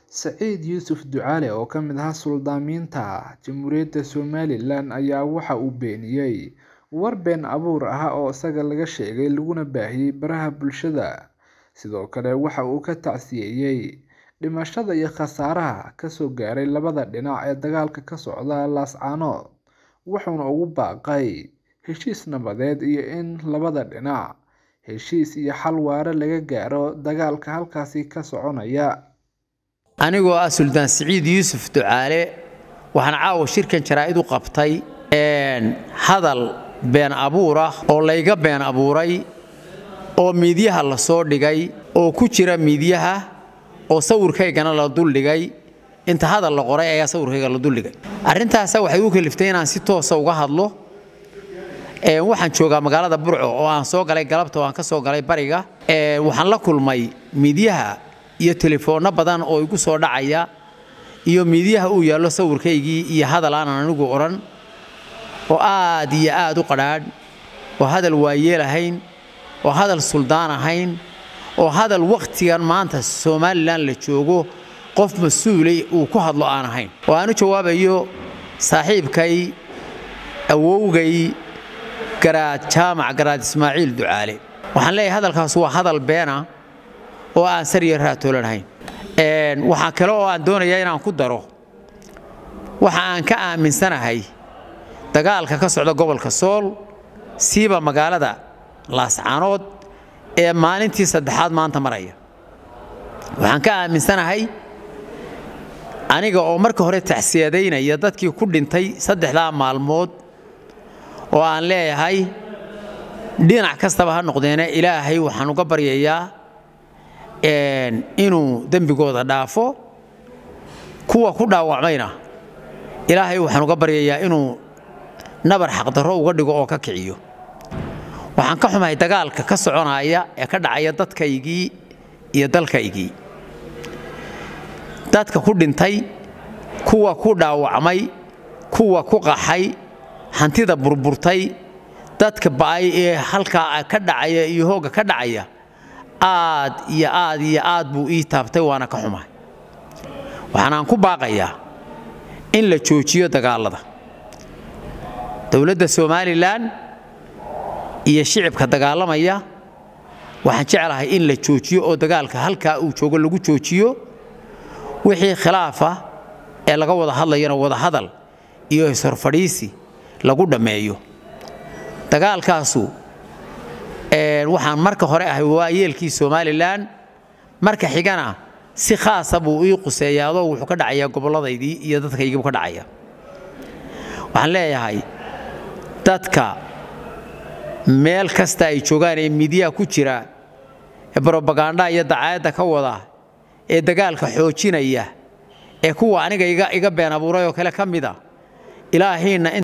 Saciid Yuusuf Ducaale oo ka mid ah Suldaaminta Jamhuuriyadda Somalilan ayaa waxa uu beeniyay war been abuur ah oo isaga laga sheegay laguna baahiyay baraha bulshada. Sidoo kale waxa uu ka tacsiyeeyay dhimashada iyo khasaaraha ka soo gaaray labada dhinac ee dagaalka ka socda Laascaanood, wuxuuna ugu baaqay heshiis nabadeed iyo in labada dhinac heshiis iyo xal waara laga gaaro dagaalka halkaasi ka soconaya. anigoo ah suldaan siciid yuusuf ducaale waxaan caawa shirkan jaraa'id u qabtay hadal been abuur ah oo layga been abuuray oo miidyaha la soo dhigay oo ku jira miidyaha oo sawirkaygana la duldhigay inta hadal la qoray ayaa sawirkayga la duldhigay arrintaasa waxay u kaliftay inaan si toosa uga hadlo waxaan joogaa magaalada burco oo aan soo galay galabta oo aan ka soo galay bariga waxaan la kulmay miidyaha iyo telefoonno badan oo igu soo dhacaya iyo miidyaha uu yaallo sawirkaygii iyo hadal aanan anigu odhan oo aad iyo aad u qadhaadh oo hadal waayeel ahayn oo hadal suldaan ahayn oo hadal wakhtigan maanta somalilan la joogo qof mas-uulay uu ku hadlo aan ahayn oo aan u jawaabayo saaxiibkay awowgay garaad jaamac garaad ismaaciil ducaale waxaan leeyahay hadalkaas waa hadal beena oo aan sariya raatoolanahayn waxaa kale oo aan doonayaa inaan ku daro waxa aan ka aaminsanahay dagaalka ka socda gobolka sool siiba magaalada laascaanood ee maalintii saddexaad maanta maraya waxaan ka aaminsanahay aniga oo marka hore tacsiyadaynaya dadkii ku dhintay saddexdaa maalmood oo aan leeyahay dhinac kastaba ha noqdeene ilaahay waxaan uga baryayaa inuu dembigooda dhaafo kuwa ku dhaawacmayna ilaahay waxaan uga baryayaa inuu nabar xaqdarro uga dhigo oo ka kiciyo waxaan ka xumahay dagaalka ka soconaya ee ka dhacaya dadkaygii iyo dalkaygii dadka ku dhintay kuwa ku dhaawacmay kuwa ku qaxay hantida burburtay dadka ba'ay ee halkaa ka dhacaya iyo hoogga ka dhacaya aad iyo aad iyo aad buu ii taabtay waana ka xumahay waxaanaan ku baaqayaa in la joojiyo dagaalada dowladda somalilan iyo shicibka dagaalamaya waxaan jeclahay in la joojiyo oo dagaalka halkaa uu joogo lagu joojiyo wixii khilaafa ee laga wada hadlayana wadahadal iyo ishorfadhiisi lagu dhammeeyo dagaalkaasu waxaan marka hore ahay waayeelkii somalilan marka xigana si khaasa buu ii quseeyaadoo wuxuu ka dhacayaa gobolladaydii iyo dadkaygiibu ka dhacaya waxaan leeyahay dadka meel kasta ay joogaan ee miidyaha ku jira ee brobaganda iyo dacaayadda ka wada ee dagaalka xoojinaya ee kuwa aniga iga been abuuray oo kale ka mida ilaahiinna